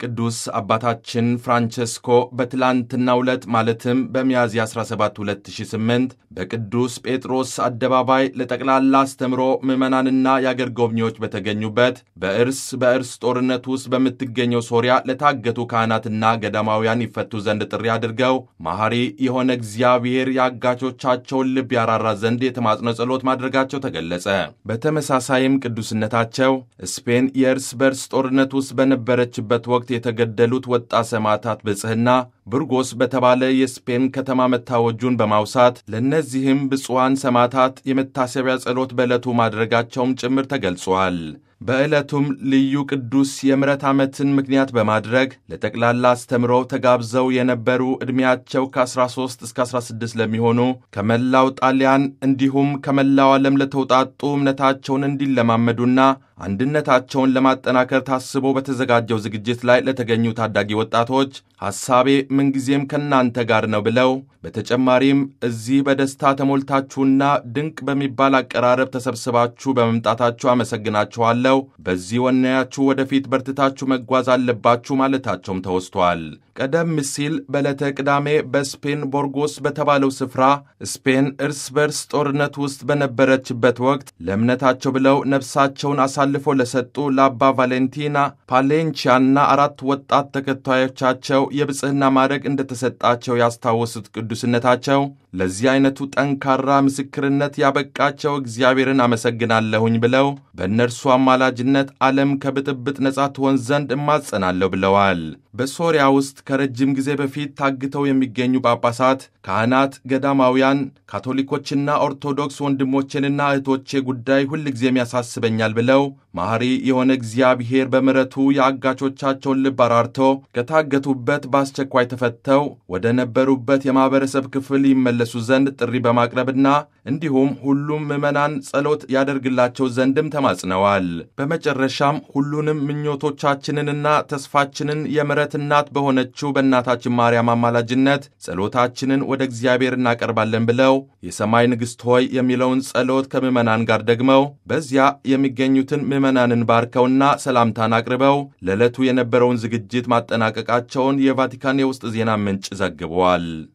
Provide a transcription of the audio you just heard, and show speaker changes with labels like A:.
A: ቅዱስ አባታችን ፍራንቸስኮ በትላንትናው ዕለት ማለትም በሚያዝያ 17 2008 በቅዱስ ጴጥሮስ አደባባይ ለጠቅላላ አስተምሮ ምዕመናንና የአገር ጎብኚዎች በተገኙበት በእርስ በእርስ ጦርነት ውስጥ በምትገኘው ሶሪያ ለታገቱ ካህናትና ገዳማውያን ይፈቱ ዘንድ ጥሪ አድርገው መሐሪ የሆነ እግዚአብሔር የአጋቾቻቸውን ልብ ያራራ ዘንድ የተማጽኖ ጸሎት ማድረጋቸው ተገለጸ። በተመሳሳይም ቅዱስነታቸው ስፔን የእርስ በርስ ጦርነት ውስጥ በነበረችበት ወቅት የተገደሉት ወጣት ሰማዕታት ብጽሕና ብርጎስ በተባለ የስፔን ከተማ መታወጁን በማውሳት ለእነዚህም ብፁዓን ሰማዕታት የመታሰቢያ ጸሎት በዕለቱ ማድረጋቸውም ጭምር ተገልጿል። በዕለቱም ልዩ ቅዱስ የምሕረት ዓመትን ምክንያት በማድረግ ለጠቅላላ አስተምሮ ተጋብዘው የነበሩ ዕድሜያቸው ከ13 እስከ 16 ለሚሆኑ ከመላው ጣሊያን እንዲሁም ከመላው ዓለም ለተውጣጡ እምነታቸውን እንዲለማመዱና አንድነታቸውን ለማጠናከር ታስቦ በተዘጋጀው ዝግጅት ላይ ለተገኙ ታዳጊ ወጣቶች ሐሳቤ ምንጊዜም ከእናንተ ጋር ነው ብለው በተጨማሪም እዚህ በደስታ ተሞልታችሁና ድንቅ በሚባል አቀራረብ ተሰብስባችሁ በመምጣታችሁ አመሰግናችኋለሁ። በዚህ ወናያችሁ ወደፊት በርትታችሁ መጓዝ አለባችሁ ማለታቸውም ተወስቷል። ቀደም ሲል በዕለተ ቅዳሜ በስፔን ቦርጎስ በተባለው ስፍራ ስፔን እርስ በርስ ጦርነት ውስጥ በነበረችበት ወቅት ለእምነታቸው ብለው ነፍሳቸውን አሳልፈው ለሰጡ ለአባ ቫሌንቲና ፓሌንቺያና አራት ወጣት ተከታዮቻቸው የብጽሕና ማዕረግ እንደተሰጣቸው ያስታወሱት ቅዱስነታቸው ለዚህ አይነቱ ጠንካራ ምስክርነት ያበቃቸው እግዚአብሔርን አመሰግናለሁኝ ብለው በእነርሱ አማላጅነት ዓለም ከብጥብጥ ነጻ ትሆን ዘንድ እማጸናለሁ ብለዋል። በሶሪያ ውስጥ ከረጅም ጊዜ በፊት ታግተው የሚገኙ ጳጳሳት፣ ካህናት፣ ገዳማውያን፣ ካቶሊኮችና ኦርቶዶክስ ወንድሞቼንና እህቶቼ ጉዳይ ሁልጊዜም ያሳስበኛል ብለው መሐሪ የሆነ እግዚአብሔር በምሕረቱ የአጋቾቻቸውን ልብ አራርቶ ከታገቱበት በአስቸኳይ ተፈተው ወደ ነበሩበት የማኅበረሰብ ክፍል ይመለሱ ዘንድ ጥሪ በማቅረብና እንዲሁም ሁሉም ምዕመናን ጸሎት ያደርግላቸው ዘንድም ተማጽነዋል። በመጨረሻም ሁሉንም ምኞቶቻችንንና ተስፋችንን የምሕረት እናት በሆነችው በእናታችን ማርያም አማላጅነት ጸሎታችንን ወደ እግዚአብሔር እናቀርባለን ብለው የሰማይ ንግሥት ሆይ የሚለውን ጸሎት ከምዕመናን ጋር ደግመው በዚያ የሚገኙትን ምዕመናንን ባርከውና ሰላምታን አቅርበው ለዕለቱ የነበረውን ዝግጅት ማጠናቀቃቸውን የቫቲካን የውስጥ ዜና ምንጭ ዘግበዋል።